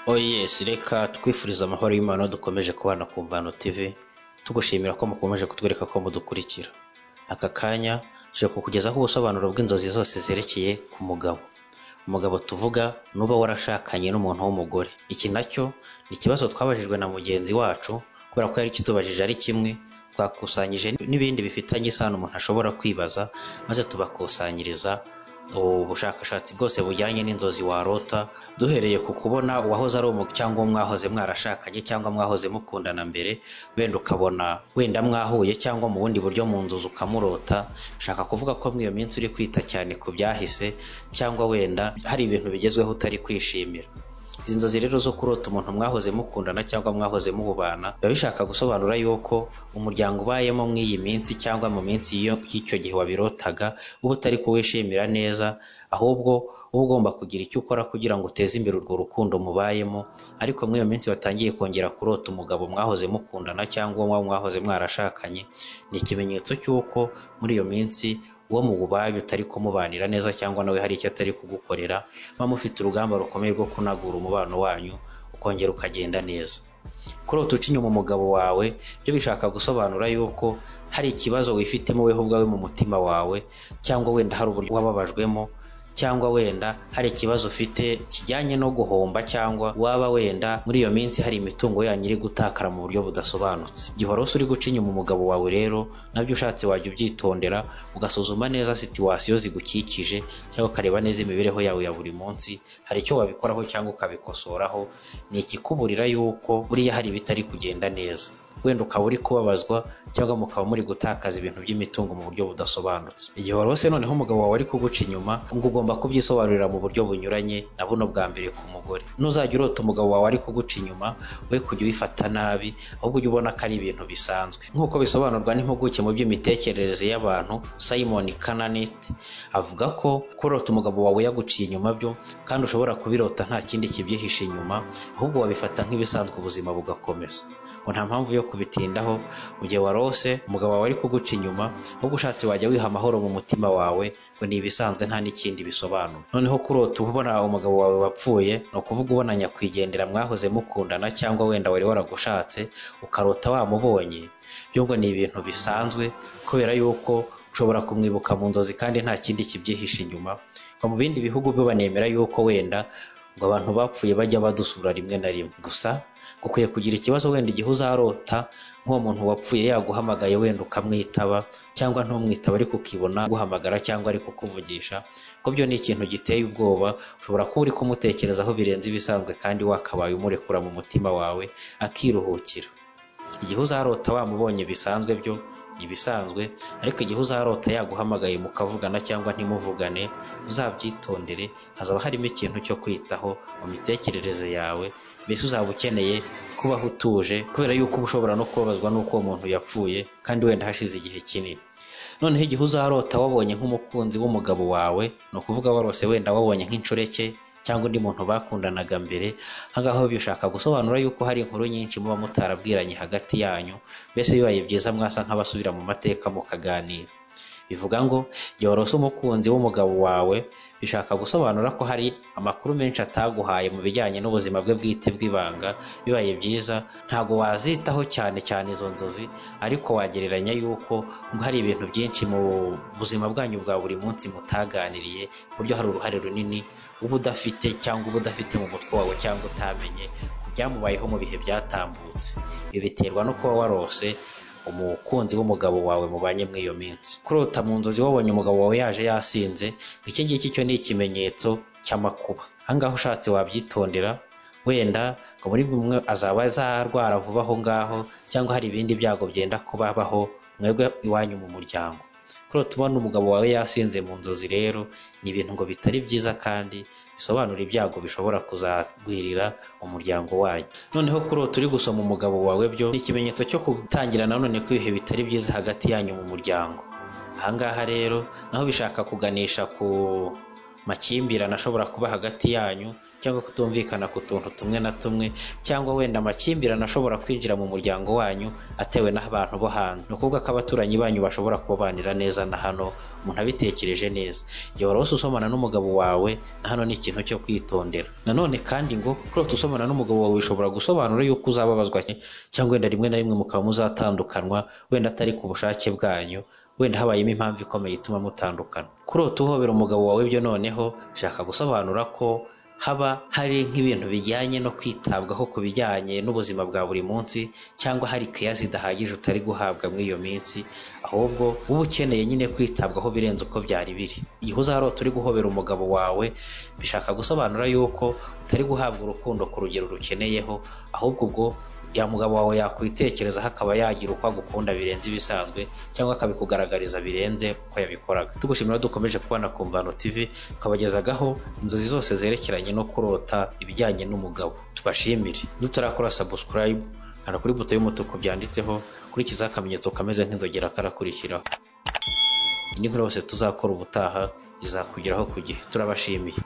oyes reka twifurize amahoro y'imana dukomeje kubana ku mvano tv tugushimira ko mukomeje kutwereka ko mudukurikira aka kanya tuje kukugezaho ubusobanuro bw'inzozi zose zerekeye ku mugabo umugabo tuvuga nuba warashakanye n'umuntu w'umugore iki nacyo ni ikibazo twabajijwe na mugenzi wacu kubera ko yari kitubajije ari kimwe twakusanyije n'ibindi bifitanye isano umuntu ashobora kwibaza maze tubakusanyiriza ubushakashatsi bwose bujyanye n'inzozi warota duhereye ku kubona uwahoze ari umu cyangwa uwo mwahoze mwarashakanye cyangwa mwahoze mukundana mbere wenda ukabona wenda mwahuye cyangwa mu bundi buryo mu nzozi ukamurota shaka kuvuga ko muri iyo minsi uri kwita cyane ku byahise cyangwa wenda hari ibintu bigezweho utari kwishimira izi nzozi rero zo kurota umuntu mwahoze mukundana cyangwa mwahoze mubana biba bishaka gusobanura yuko umuryango ubayemo muri iyi minsi cyangwa mu minsi y'iyo- y'icyo gihe wabirotaga uba utari kuwishimira neza ahubwo uba ugomba kugira icyo ukora kugira ngo uteze imbere urwo rukundo mubayemo ariko muri iyo minsi watangiye kongera kurota umugabo mwahoze mukundana cyangwa uwo mwahoze mwarashakanye ni ikimenyetso cy'uko muri iyo minsi uwo mubaye utari kumubanira neza cyangwa nawe hari icyo atari kugukorera muba mufite urugamba rukomeye rwo kunagura umubano wanyu ukongera ukagenda neza kurota uca inyuma umugabo wawe byo bishaka gusobanura yuko hari ikibazo wifitemo weho ubwawe mu mutima wawe cyangwa wenda hari uburyo wababajwemo cyangwa wenda hari ikibazo ufite kijyanye no guhomba cyangwa waba wenda muri iyo minsi hari imitungo yanyu iri gutakara mu buryo budasobanutse igihe wari uri guca inyuma umugabo wawe rero nabyo ushatse wajya ubyitondera ugasuzuma neza situwasiyo zigukikije cyangwa ukareba neza imibereho yawe ya buri munsi hari icyo wabikoraho cyangwa ukabikosoraho ni ikikuburira yuko buriya hari ibitari kugenda neza wenda ukaba uri kubabazwa cyangwa mukaba muri gutakaza ibintu by'imitungo mu buryo budasobanutse igihe wari wose noneho umugabo wawe ari kuguca inyuma ngo ugomba kubyisobanurira mu buryo bunyuranye na buno bwa mbere ku mugore ntuzajya urota umugabo wawe ari kuguca inyuma we kujya ubifata nabi ahubwo ujye ubona ko ari ibintu bisanzwe nk'uko bisobanurwa n'impuguke mu by'imitekerereze y'abantu simon kananet avuga ko kurota umugabo wawe yaguciye inyuma byo kandi ushobora kubirota nta kindi kibyihishe inyuma ahubwo wabifata nk'ibisanzwe ubuzima bugakomeza ngo nta mpamvu yo kubitindaho mu gihe warose umugabo wawe ari kuguca inyuma ahubwo ushatse wajya wiha amahoro mu mutima wawe ngo ni ibisanzwe nta n'ikindi bisobanura noneho kurota ubona umugabo wawe wapfuye ni ukuvuga ubona nyakwigendera mwahoze mukundana cyangwa wenda wari waragushatse ukarota wamubonye byo ngo ni ibintu bisanzwe kubera yuko ushobora kumwibuka mu nzozi kandi nta kindi kibyihishe inyuma ngo mu bindi bihugu byo banemera yuko wenda ngo abantu bapfuye bajya badusura rimwe na rimwe gusa ukwiye kugira ikibazo wenda igihe uzarota nk'uwo muntu wapfuye yaguhamagaye wenda ukamwitaba cyangwa ntumwitaba ariko ukibona guhamagara cyangwa ari kukuvugisha ko byo ni ikintu giteye ubwoba ushobora kuba uri kumutekerezaho birenze ibisanzwe kandi wakabaye umurekura mu mutima wawe akiruhukira igihe uzarota wamubonye bisanzwe byo ni ibisanzwe ariko igihe uzarota yaguhamagaye mukavugana cyangwa ntimuvugane uzabyitondere hazaba harimo ikintu cyo kwitaho mu mitekerereze yawe mbese uzaba ukeneye kubaho utuje kubera yuko uba ushobora no kubabazwa n'uko uwo muntu yapfuye kandi wenda hashize igihe kinini noneho igihe uzarota wabonye nk'umukunzi w'umugabo wawe ni ukuvuga warose wenda wabonye nk'inshoreke cyangwa undi muntu bakundanaga mbere ahangaha bishaka gusobanura yuko hari inkuru nyinshi muba mutarabwiranye hagati yanyu mbese bibaye byiza mwasa nk'abasubira mu mateka mukaganira bivuga ngo igihe warose umukunzi w'umugabo wawe bishaka gusobanura ko hari amakuru menshi ataguhaye mu bijyanye n'ubuzima bwe bwite bw'ibanga bibaye byiza ntabwo wazitaho cyane cyane izo nzozi ariko wagereranya yuko ngo hari ibintu byinshi mu buzima bwanyu bwa buri munsi mutaganiriye ku buryo hari uruhare runini uba udafite cyangwa uba udafite mu mutwe wawe cyangwa utamenye ku byamubayeho mu bihe byatambutse ibi biterwa no kuba warose umukunzi w'umugabo wawe mubanye muri iyo minsi kurota mu nzozi wabonye umugabo wawe yaje yasinze ngo iki ngiki cyo ni ikimenyetso cy'amakuba ahangaha ushatse wabyitondera wenda ngo muri buri umwe azaba azarwara vuba aho ngaho cyangwa hari ibindi byago byenda kubabaho mwebwe iwanyu mu muryango kurota ubona umugabo wawe yasinze mu nzozi rero ni ibintu ngo bitari byiza kandi bisobanura ibyago bishobora kuzagwirira umuryango wanyu noneho kurota uri gusoma umugabo wawe byo ni ikimenyetso cyo gutangira nanone kw'ibihe bitari byiza hagati yanyu mu muryango ahangaha rero naho bishaka kuganisha ku makimbirane ashobora kuba hagati yanyu cyangwa kutumvikana ku tuntu tumwe na tumwe cyangwa wenda amakimbirane ashobora kwinjira mu muryango wanyu atewe n'abantu bo hanze ni ukuvuga ko abaturanyi banyu bashobora kubabanira neza na hano umuntu abitekereje neza igihe wari usomana n'umugabo wawe na hano ni ikintu cyo kwitondera nanone kandi ngo kurota usomana n'umugabo wawe bishobora gusobanura yuko uzababazwa cyangwa wenda rimwe na rimwe mukaba muzatandukanywa wenda atari ku bushake bwanyu wenda habayemo impamvu ikomeye ituma mutandukana kurota uhobera umugabo wawe byo noneho shaka gusobanura ko haba hari nk'ibintu bijyanye no kwitabwaho ku bijyanye n'ubuzima bwa buri munsi cyangwa hari keya zidahagije utari guhabwa muri iyo minsi ahubwo uba ukeneye nyine kwitabwaho birenze uko byari biri igihe uzarota uri guhobera umugabo wawe bishaka gusobanura yuko utari guhabwa urukundo ku rugero rukeneyeho ahubwo ubwo ya mugabo wawe yakwitekerezaho akaba yagira uko agukunda birenze ibisanzwe cyangwa akabikugaragariza birenze uko yabikoraga tugushimira dukomeje kubona ku mvano tv twabagezagaho inzozi zose zerekeranye no kurota ibijyanye n'umugabo tubashimire niturakora subscribe kanda kuri buto y'umutuku byanditseho kurikizaho akamenyetso kameze nk'inzogera karakurikiraho indi nkuru yose tuzakora ubutaha izakugeraho ku gihe turabashimiye